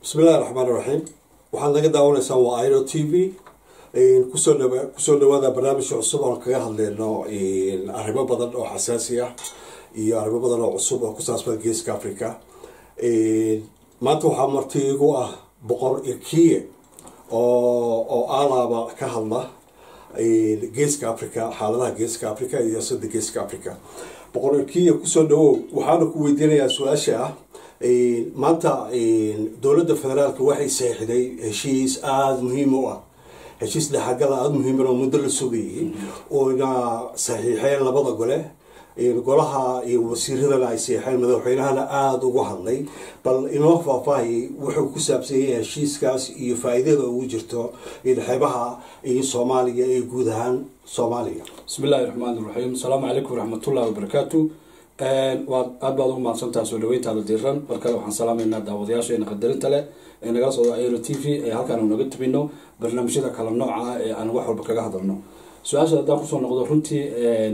bismillahi raxmaan iraxiim waxaad naga daawanaysaa waa iro t v kusoo dha kusoo dhawaada barnaamijka cusub oon kaga hadleyno arrimo badan oo xasaasi ah iyo arrimo badan oo cusub oo ku saabsan geeska africa maanta waxaa marti igu ah boqor irkiye oo oo alaaba ka hadla geeska africa xaaladaha geeska africa iyo siyaasadda geeska africa boqor irkiye kusoo dhawow waxaana ku weydiinayaa su-aasha ah maanta dowladda federaalka waxay saxiixday heshiis aada muhiim u ah heshiis dhexagala aada muhiiman oo muddo la sugayay oona saxiixeen labada gole golaha iyo wasiiradana ay saxiixeen madaxweynahana aada ugu hadlay bal inoo faahfaahiyay wuxuu ku saabsan yahay heshiiskaas iyo faa-iidada ugu jirto xeebaha iyo soomaaliya iyo guud ahaan soomaaliya bismi illaahi raxmaan iraxiim asalaamu calaykum waraxmatullahi wabarakaatu waad aad baad ugu mahadsantaha soo dhaweyntaada diiran mar kale waxaan salaamaynaa daawadayaasheena qadarinta leh ee nagala socdo aero t v ee halkaan naga tubino barnaamijyada kala nooca ah ee aan wax walba kaga hadalno su-aasha haddaan kusoo noqdo runtii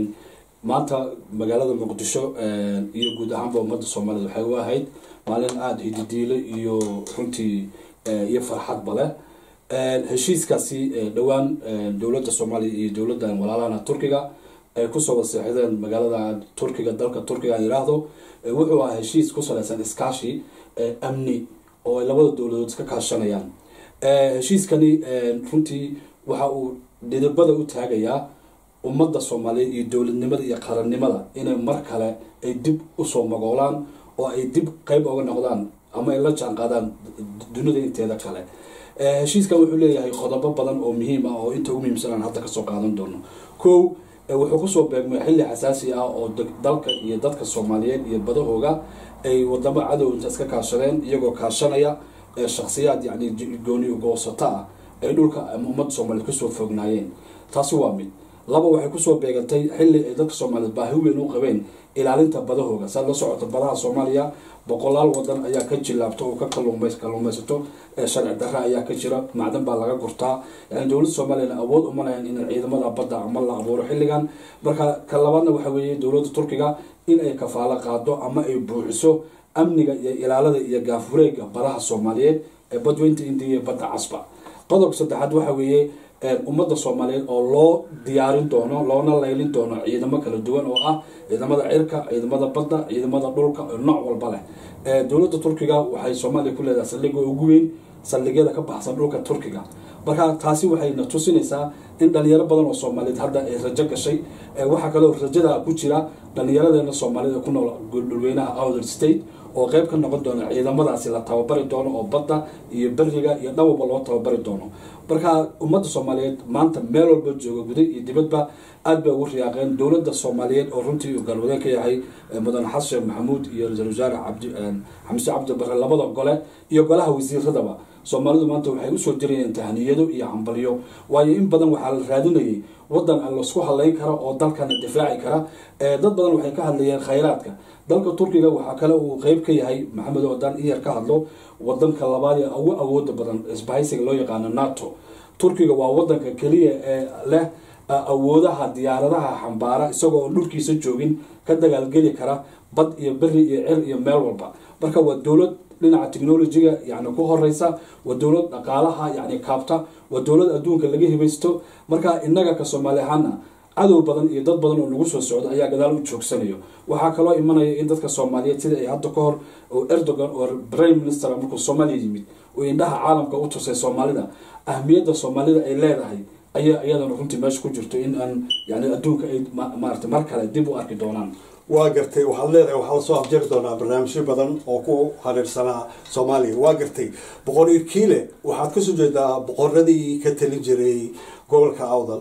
maanta magaalada muqdisho iyo guud ahaanba ummadda soomaaliyed waxay u ahayd maalin aada hididiile iyo runtii iyo farxadba leh heshiiskaasi dhowaan dowladda soomaaliya iyo dowladdan walaalahana turkiga ay kusoo waseexdeen magaalada turkiga dalka turkiga aan yiraahdo wuxuu ahaa heshiis ku saleysan iskaashi amni oo ay labada dowladood iska kaashanayaan heshiiskani runtii waxa uu dhidibada u taagayaa ummadda soomaaliyeed iyo dowladnimada iyo qarannimada inay mar kale ay dib usoo magoolaan oo ay dib qeyb oga noqdaan ama ay la jaan qaadaan dunida inteeda kale heshiiskan wuxuu leeyahay qodobo badan oo muhiim ah oo inta ugu muhiimsan aan hadda kasoo qaadan doono ko wuxuu kusoo beegmay xilli xasaasi ah oo dalka iyo dadka soomaaliyeed iyo badahooga ay wadamo cadow inta iska kaashadeen iyagoo kaashanaya shaksiyaad yani gooni goosato ah ay dhulka ummadda soomaaliyeed kasoo foognaayeen taasi waa mid laba waxay kusoo beegantay xilli ay dadka soomaaliyeed baahi weyn u qabeen ilaalinta badahooga saad la socota badaha soomaaliya boqolaal wadan ayaa ka jilaabta oo ka kaluumaysato sharci darra ayaa ka jira macdan baa laga gurtaa yani dowladda soomaaliyana awood uma lahayn in ciidamada badda ama la abuuro xilligan marka ka labaadna waxa weeye dowladda turkiga in ay kafaalo qaado ama ay buuxiso amniga iyo ilaalada iyo gaafureega badaha soomaaliyeed ee badweynta indiya iyo badda casba qodobka saddexaad waxa weeye ummadda soomaaliyeed oo loo diyaarin doono loona laylin doono ciidamo kala duwan oo ah ciidamada cirka ciidamada badda ciidamada dhulka nooc walba leh dowladda turkiga waxay soomaaliya ku leedahay saldhiga ugu weyn saldhigyada ka baxsan dhulka turkiga marka taasi waxayna tusinaysaa in dhalinyaro badan oo soomaaliyeed hadda ay rajo gashay waxaa kaloo rajada ku jira dhalinyaradeena soomaaliyed ku nool dhulweynaha outer state oo qeyb ka noqon doona ciidamadaasi la tababari doono oo badda iyo beriga iyo dhawalba loo tababari doono marka ummadda soomaaliyeed maanta meel walba jooga guda iyo dibadba aad bay ugu riyaaqeen dowladda soomaaliyeed oo runtii uu galwadeen ka yahay mudane xasan sheekh maxamuud iyo ra-isul wasaare cabdi xamse cabdi bare labada gole iyo golaha wasiiradaba soomaalidu maanta waxay usoo dirayeen tahaniyado iyo hambalyo waayo in badan waxaa la raadinayay wadan aan laisku hadlayn kara oo dalkana difaaci kara dad badan waxay ka hadlayeen khayraadka dalka turkiga waxaa kale uu qeyb ka yahay maxamed odan iyar ka hadlo wadanka labaad ee ugu awooda badan isbahaysiga loo yaqaano nato turkiga waa wadanka keliya ee leh awoodaha diyaaradaha xambaara isagoo on dhulkiisa joogin ka dagaalgeli kara bad iyo beri iyo cir iyo meel walba marka waa dowlad dhinaca technologiga yani ku horeysa waa dowlad dhaqaalaha yani kaabta waa dowlad adduunka laga hibaysto marka inaga ka soomaali ahaana cadow badan iyo dad badan oo nagu soo socda ayaa gadaal u joogsanayo waxaa kaloo imanaya in dadka soomaaliyeed sida ay hadda ka hor oo erdogan oo prime minister markuu soomaaliya yimid oo indhaha caalamka u tusay soomaalida ahmiyadda soomaalida ay leedahay ayaa iyadana runtii meesha ku jirto in aan yani adduunka ay maarata mar kale dib u arki doonaan waa gartay waxaad leedahay waxaa lasoo afjari doonaa barnaamijyo badan oo ku hareersanaa soomaaliya waa gartay boqor irkiile waxaad kasoo jeedaa boqoradii ka talin jiray gobolka awdal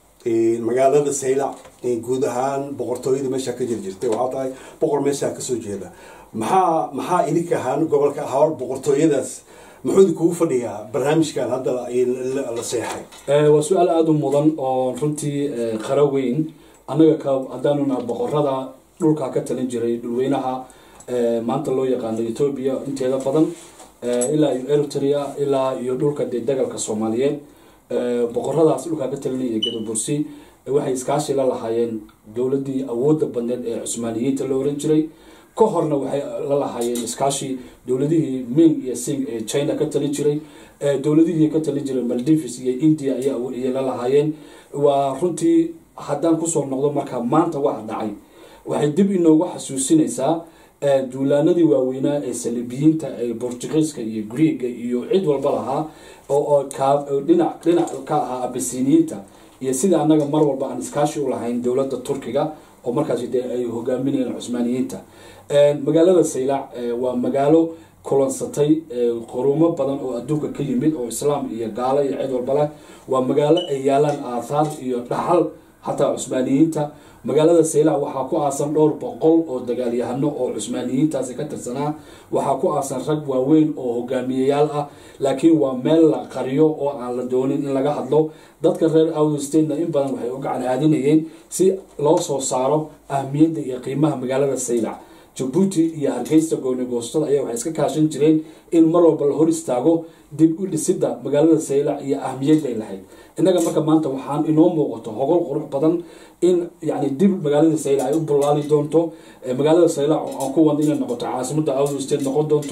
magaalada saylac guud ahaan boqortooyada meeshaa ka jir jirtay waxaa tahay boqor meeshaa kasoo jeeda maxaa maxaa idinka ahaan gobolka hawr boqortooyadaas muxuu idinkugu fadhiyaa barnaamijkan hadda la seexay waa su-aal aada u mudan oo runtii qaro weyn annaga ka haddaanuna boqorada dhulka ka talin jiray dhulweynaha maanta loo yaqaano ethoobia inteeda badan ilaa iyo eritrea ilaa iyo dhulka dee dagalka soomaaliyeed boqoradaas dhulkaa ka talinaya gadabursi waxay iskaashi la lahaayeen dowladii awooda badneed ee cusmaaniyiinta la oran jiray ka horna waxay la lahaayeen iskaashi dowladihii ming iyo sing ee china ka talin jiray dowladihii ka talin jiray maldives iyo india ayay la lahaayeen waa runtii haddaan kusoo noqdo marka maanta waxa dhacay waxay dib inoogu xasuusinaysaa duulaanadii waaweynaa ee salibiyiinta ee bortugiiska iyo greega iyo cid walba lahaa oo dhinac dhinac ka ahaa abasiniyiinta iyo sida annaga mar walba aan iskaashi u lahayn dowladda turkiga oo markaasi dee ay hogaaminayeen cusmaaniyiinta magaalada saylac waa magaalo kulansatay qurumo badan oo adduunka ka yimid oo islaam iyo gaalo iyo cid walba leh waa magaalo ay yaalaan aathaar iyo dhaxal xataa cusmaaniyiinta magaalada saylac waxaa ku aasan dhowr boqol oo dagaalyahano oo cusmaaniyiintaasi ka tirsanaa waxaa ku aasan rag waaweyn oo hogaamiyayaal ah laakiin waa meel la qariyo oo aan la doonin in laga hadlo dadka reer outstatena in badan waxay u gacan haadinayeen si loo soo saaro ahmiyadda iyo qiimaha magaalada saylac jabuuti iyo hargeysa goonigoostada ayaa waxay iska kaashan jireen in mar walba la hor istaago dib u dhisidda magaalada saylac iyo ahmiyadday lahayd innaga marka maanta waxaan inoo muuqato hogol qurux badan in yani dib magaalada saylac ay u bullaali doonto magaalada saylac oo aan ku wada inay noqoto caasimada out state noqon doonto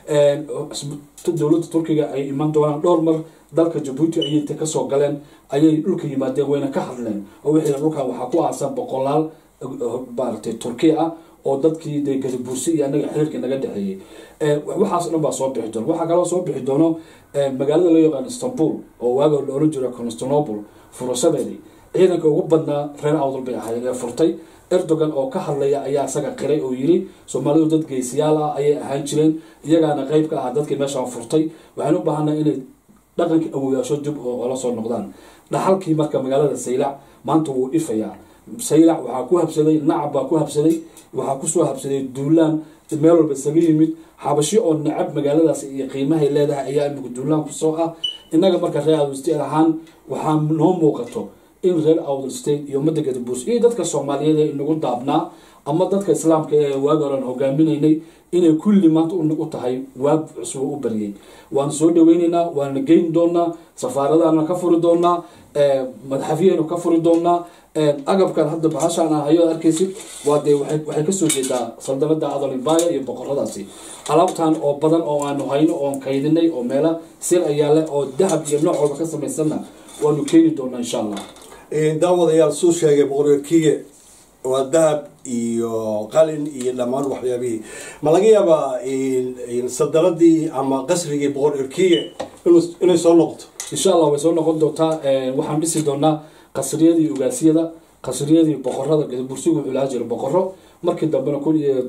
dowladda turkiga ay iman doonaan dhowr mar dalka jabuuti ayay ta kasoo galeen ayay dhulka yimaadeen wayna ka hadleen oo wixii dhulkan waxaa ku aasan boqolaal maaragtay turkiya ah oo dadkii dee gadabuursi iyo anaga xiriirka naga dhexeeyey waxaas dhan baa soo bixi doona waxaa kaloo soo bixi doono magaalada loo yaqaan istanbul oo waaga la oran jiro constantinople furashadeedii ciidanka ugu badnaa reer awdal bay ahaayeen ee furtay erdogan oo ka hadlaya ayaa isaga qiray oo yiri soomaalidu dad geesiyaal ah ayay ahaan jireen iyagaana qeyb ka ah dadkii meeshaan furtay waxaan u baahanaa inay dhaqankii awoyaasho dib oola soo noqdaan dhaxalkii marka magaalada saylac maanta wuu ifayaa saylac waxaa ku habsaday nacab baa ku habsaday waxaa kusoo habsaday duulaan meel walba isaga yimid xabashi oo nacab magaaladaas iyo qiimahay leedahay ayaa imika duulaan kusoo ah innaga marka reer awdal state ahaan waxaa noo muuqato in reer awdal state iyo ummadda gadabuurs iyo dadka soomaaliyeed ee inagu daabnaa ama dadka islaamka ee waagi horan hogaaminaynay inay kulli maanta u tahay waab cusub u baryay waana soo dhaweyneynaa waana geyn doonaa safaaradaana ka furi doonaa madaxafyahaynu ka furi doonaa agabkan hadda bahashaan ah hayo arkaysid waa dee waxay kasoo jeedaa saldanada adolimbaya iyo boqoradaasi alaabtan oo badan oo aanu hayno oon kaydinay oo meela sir ayaa leh oo dahab iyo nooc walba ka samaysanna waanu keeni doonaa insha allah daawadayaal suu sheegay boqorkiye waa dahab iyo qalin iyo dhammaan waxyaabihii ma laga yaabaa sadaladii ama qasrigii boqor erkiye inay soo noqoto insha allah way soo noqon doontaa waxaan dhisi doonaa qasriyadii ugaasiyada qasriyadii boqorada gadabursigu wuxuu lahaa jira boqoro markii dambena kun iyo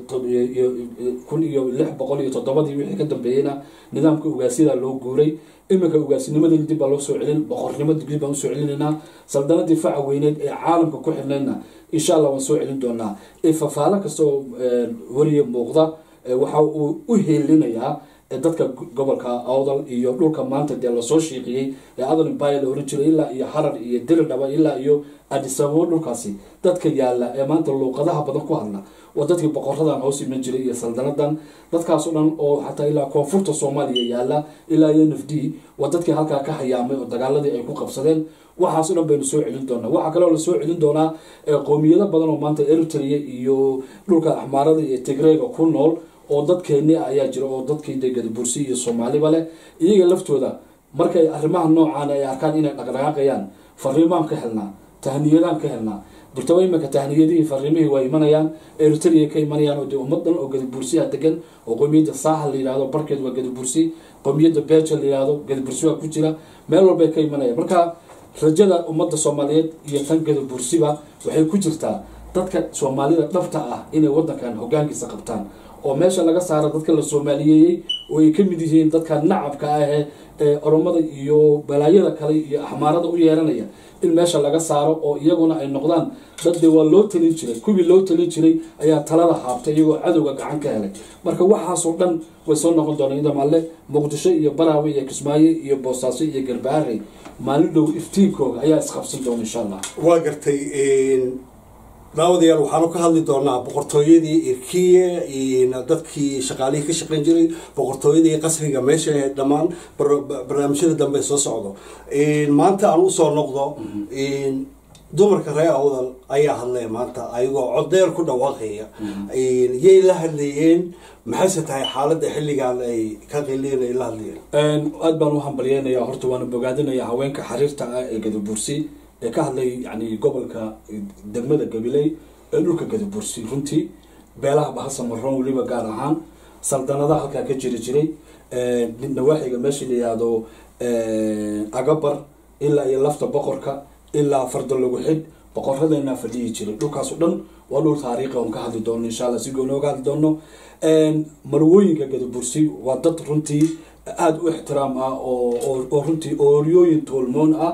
kun iyo lix boqol iyo toddobadii wixii ka dambeeyeyna nidaamka ugaasyada loo guuray iminka ugaasinimadii dib baa loo soo celin boqornimo dib baan usoo celinaynaa saldanadii faca weyneed ee caalamka ku xirnaydna insha allah waan soo celin doonaa fafaalo kastoo weliya muuqda waxa uu u heelinayaa dadka gobolka awdal iyo dhulka maanta dee lasoo shiiqiyey ee adal imbaya la oran jiray ilaa iyo harar iyo diridhaba ilaa iyo adisababo dhulkaasi dadka yaala ee maanta luuqadaha badan ku hadla waa dadkii boqoradan hoos iman jiray iyo saldanadan dadkaasoo dhan oo xataa ilaa koonfurta soomaaliya yaala ilaa iyo nf d waa dadkii halkaa ka hayaamay oo dagaaladii ay ku qabsadeen waxaaso dhan baynu soo celin doonaa waxaa kaloo la soo celin doonaa qoomiyado badan oo maanta eritrea iyo dhulka axmaarada iyo tigreega ku nool oo dadkeeni ah ayaa jira oo dadkii de gadabursi iyo soomaaliba leh iyaga laftooda markay arrimaha noocaan ay arkaan inay dhaqdhaqaaqayaan fariimaan ka helnaa tahniyadaan ka helnaa durtaba iminka tahniyadihii fariimihii waa imanayaan eritrea ka imanayaan oo dee ummad dhan oo gadabursiha degan oo qowmiyadda saaxal la yihahdo barkeed waa gadabursi qowmiyadda beja la yihahdo gadabursi waa ku jira meel walbay ka imanayaan marka rajada ummadda soomaaliyeed iyo tan gadabursiba waxay ku jirtaa dadka soomaalida dhabta ah inay wadankan hogaankiisa qabtaan oo meesha laga saaro dadka la soomaaliyeeyey oo ay ka mid yihiin dadka nacabka ah ee oromada iyo balaayada kale iyo axmaarada u yeeranaya in meesha laga saaro oo iyaguna ay noqdaan dad dee waa loo talin jiray kuwii loo talin jiray ayaa talada haabtay iyagoo cadowga gacan ka helay marka waxaasoo dhan way soo noqon doonaan idam alle muqdisho iyo baraawe iyo kismaayo iyo boosaaso iyo garbaharey maalin dhow iftiinkooga ayaa isqabsan doona insha allah waa gartay daawadayaal waxaanu ka hadli doonaa boqortooyadii irkiye dadkii shaqaalihii ka shaqeyn jiray boqortooyadii qasriga meesha dhammaan barnaamijyada dambe soo socdo maanta aan usoo noqdo dumarka reer awdal ayaa hadlaya maanta ayagoo codeer ku dhawaaqaya yay la hadlayeen maxayse tahay xaaladda xilligan ay ka qiliin ay la hadlayeen aada baan u hambalyeynaya horta waana bogaadinaya haweenka xariirta ah ee gadabursi ee ka hadlay yani gobolka degmada gabiley ee dhulka gadabursi runtii beelaha bahasa maroon weliba gaar ahaan saldanadaha halkaa ka jiri jiray nawaaxiga meesha la yihahdo agabar ilaa iyo lafta boqorka ilaa farda lagu xidh boqoradeenaa fadhiyi jiray dhulkaas o dhan waa dhul taariikhi oon ka hadli doono insha alla si gooni oga hadli doono marwooyinka gadabursi waa dad runtii aada u ixtiraam ah oo runtii ooryooyin toolmoon ah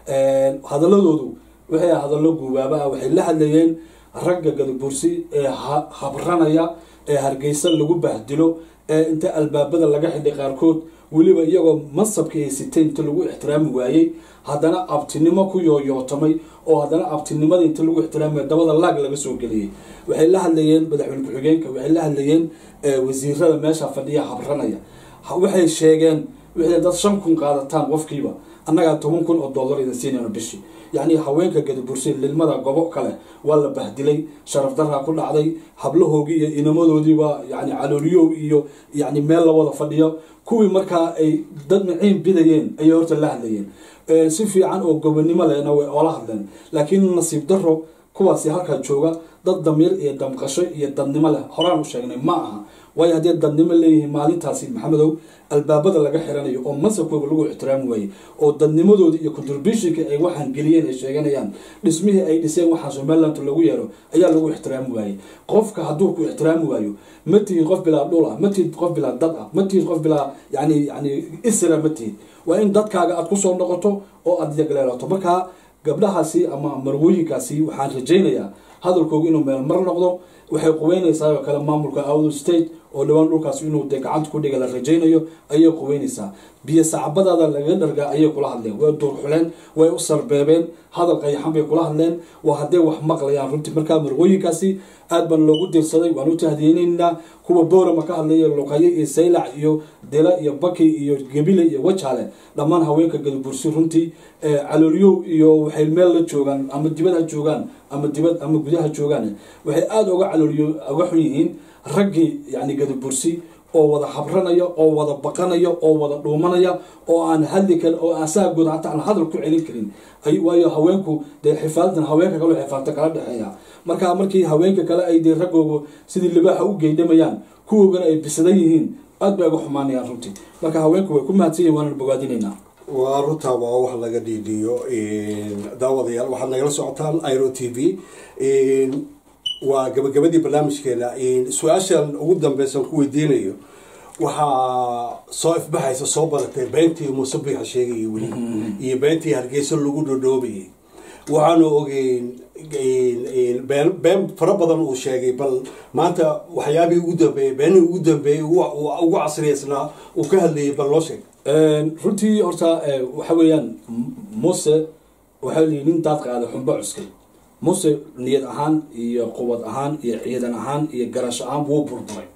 hadaladoodu waxay hadallo guubaaba ah waxay la hadlayeen ragga gadabursi ee habranaya ee hargeysa lagu bahdilo ee inta albaabada laga xidhay qaarkood weliba iyagoo mansabka ay siteen inta lagu ixtiraami waayey haddana abtinimo ku yooyootamay oo haddana abtinimada inta lagu ixtiraamay dabada laag laga soo geliyey waxay la hadlayeen madaxweyne ku-xigeenka waxay la hadlayeen wasiirada meesha fadhiya habranaya waxay sheegeen waxay dad shan kun qaadataan qofkiiba annagaa toban kun oo dollar idin siinayno bishii yacni haweenka gadabursi lilmada gobo kale waa la bahdilay sharaf daraa ku dhacday hablahoogii iyo inamadoodiiba yani calooliyow iyo yani meel la wada fadhiyo kuwii markaa ay dad maciin bidayeen ayay horta la hadlayeen si fiican oo gobonimo lehna way oola hadleen laakiin nasiib daro kuwaasi halkaa jooga dad damiir iyo damqasho iyo dadnimo leh horaan u sheegnay ma aha waayo haddii dadnimo leeyihiin maalintaasi maxamedow albaabada laga xiranayo oo mansabkooga lagu ixtiraami waayey oo dadnimadoodii iyo contributionka ay waxaan geliyeen ay sheeganayaan dhismihii ay dhiseen waxaa somaliland lagu yeero ayaa lagu ixtiraami waayey qofka hadduu ku ixtiraami waayo ma tihid qof bilaa dhul ah ma tihid qof bilaa dad ah ma tihid qof bilaa yani yani isra ma tihid waa in dadkaaga aada kusoo noqoto oo aada yagleelato markaa gabdhahaasi ama marwooyinkaasi waxaan rajaynayaa hadalkooga inuu meel mar noqdo waxay quweynaysaa oo kale maamulka awdo state oo dhawaan dhulkaas inuu dee gacanta ku dhiga la rajaynayo ayay quweynaysaa biyo sacbadaada laga dhargaa ayay kula hadleen way duurxuleen way u sarbeebeen hadal qayaxan bay kula hadleen waa hadday wax maqlayaan runtii markaa marwooyinkaasi aad baan loogu dirsaday waan u tahdiyeyneynaa kuwa boorama ka hadlaya luqayo iyo saylac iyo dela iyo baki iyo gebile iyo wajaale dhammaan haweenka gadabursi runtii caloolyow iyo waxay meel la joogaan ama dibad ha joogaan ama dibad ama gudaha joogaan waxay aada uga caloolyo uga xun yihiin raggii yani gadabursi oo wada habranaya oo wada baqanaya oo wada dhuumanaya oo aan hadli karin oo asaagood hataa aan hadal ku celin karin waayo haweenku dee xifaaldan haweenka kale xifaalta kala dhexeeya markaa markii haweenka kale ay dee raggooga sidii libaaxa u geydhamayaan kuwoogana ay bisadan yihiin aad bay uga xumaanayaan runtii marka haweenku way ku mahadsan yihin waanana bogaadinaynaa waa runtaa waa wax laga dhiidhiyo daawadayaal waxaad nagala socotaan iro t v waa gabagabadii barnaamijkeena su-aashan ugu dambeysan ku weydiinayo waxaa soo ifbaxaysa soo badatay beentii musabixa sheegayay weli iyo beentii hargeysa lagu dhodhoobayay waxaanu ogeyn been been fara badan uu sheegay bal maanta waxyaabihii ugu dambeeyey beenihii ugu dambeeyey ugu casriyeysnaa uu ka hadlayay bal loo sheeg runtii horta waxa weeyaan muse waxaa liyi nin daad qaaday xumbo cuskay muse niyad ahaan iyo quwad ahaan iyo ciidan ahaan iyo garash ahaan wuu burburay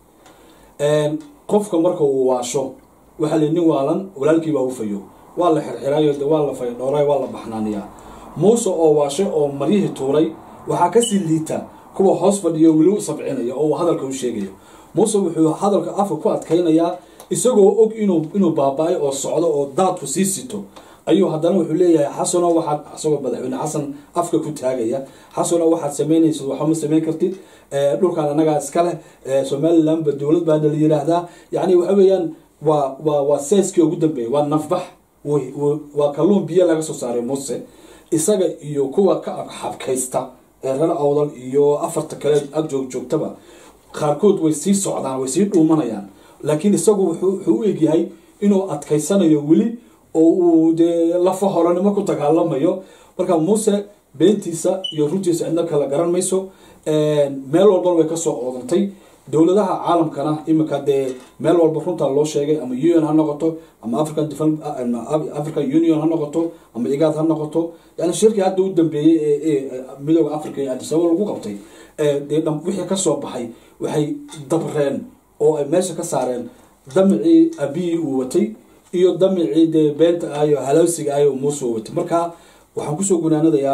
qofka marka uu waasho waxaa liyi nin waalan walaalkii baa ufayo waa la xirxirayo de waa la faydhooray waa la baxnaaniyaa muuse oo waashay oo maryihii tuuray waxaa kasii liita kuwa hoos fadhiyo weli u sabcinaya oo uu hadalka u sheegayo muuse wuxuu hadalka afka ku adkaynayaa isagoo og inuu inuu baaba-ay oo socdo oo daadku sii sito ayuu haddana wuxuu leeyahay xasano waxaad isagoo madaxweyne xasan afka ku taagaya xasano waxaad samaynaysid waxama samayn kartid dhulkaan annagaa iska leh somalilandba dowlad baana la yiraahdaa yacni waxa weeyaan waa waa waa seeskii ugu dambeeyay waa nafbax waa kalluun biyo laga soo saaray muuse isaga iyo kuwa ka xabkaysta ee reer awdal iyo afarta kale ag joog joogtaba qaarkood way sii socdaan way sii dhuumanayaan laakiin isagu wuxuu u egyahay inuu adkaysanayo weli oo uu dee lafa horanimo ku dagaalamayo marka muuse beentiisa iyo runtiisa cidna kala garan mayso meel walbana way kasoo oodantay dowladaha caalamkana iminka dee meel walba runtaa loo sheegay ama un ha noqoto ama african african union ha noqoto ama igaad ha noqoto yani shirkii hadda u dambeeyey ee midooda africa ee adisababa lagu qabtay dee wixii kasoo baxay waxay dabreen oo ay meesha ka saareen damicii abiyii uu watay iyo damicii dee beenta ahayo halawsiga ahayo muuse uu watay marka waxaan kusoo gunaanadayaa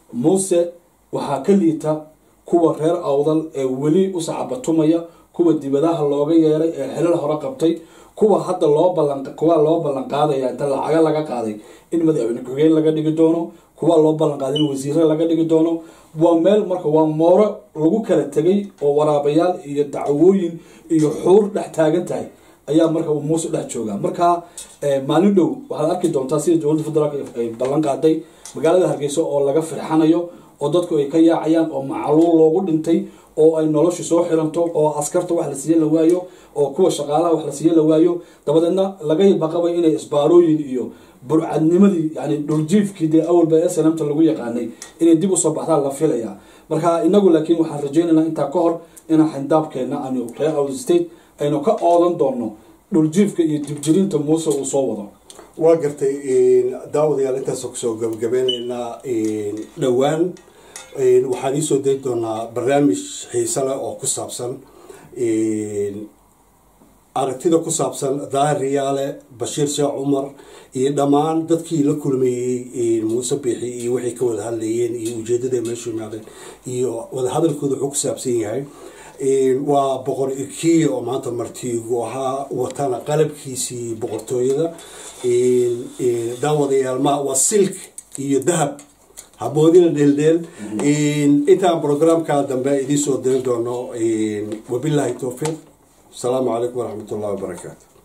muuse waxaa ka liita kuwa reer awdal ee weli u sacabatumaya kuwa dibadaha looga yeeray ee xilal hore qabtay kuwa hadda loo balan kuwa loo ballan qaadaya inta lacaga laga qaaday in madaxweyne ku-xigeen laga dhigi doono kuwa loo ballan qaaday in wasiire laga dhigi doono waa meel marka waa mooro lagu kala tegay oo waraabayaal iyo dacwooyin iyo xuur dhex taagan tahay ayaa marka uu muuse dhex joogaa marka maalin dhow waxaad arki doontaa sida dowladda federaalk ay ballan qaaday magaalada hargeysa oo laga firxanayo oo dadku ay ka yaacayaan oo macluul loogu dhintay oo ay noloshu soo xiranto oo askarta wax la siiye la waayo oo kuwa shaqaalaha wax la siiye la waayo dabadeedna laga baqabay inay isbaarooyin iyo burcadnimadii yani dhuljiifkii dee awalba ee sanamta lagu yaqaanay inay dib usoo baxdaan la filaya marka inagu laakiin waxaan rajaynaynaa intaa ka hor inaan xindaabkeena aanu reer out state aynu ka oodan doono dhuljiifka iyo dibjirinta muuse uu soo wado waa gartay daawadayaal intaasoo kusoo gabagabeyneynaa dhowaan waxaan iisoo dayi doonaa barnaamij xiise leh oo ku saabsan aragtida ku saabsan daahir riyaale bashiir sheekh cumar iyo dhammaan dadkii la kulmayey muuse biixi iyo waxay ka wada hadlayeen iyo ujeedada meeshu imaadeen iyo wadahadalkooda wuxuu ku saabsan yahay waa boqor irkiya oo maanta martiigu ahaa watana qalabkiisii boqortooyada daawadayaal ma waa silk iyo dahab haboodina dheeldheel intaan programka dambe idiin soo dirin doono wabilaahi towfiiq asalaamu calaykum waraxmat ullahi wabarakaatu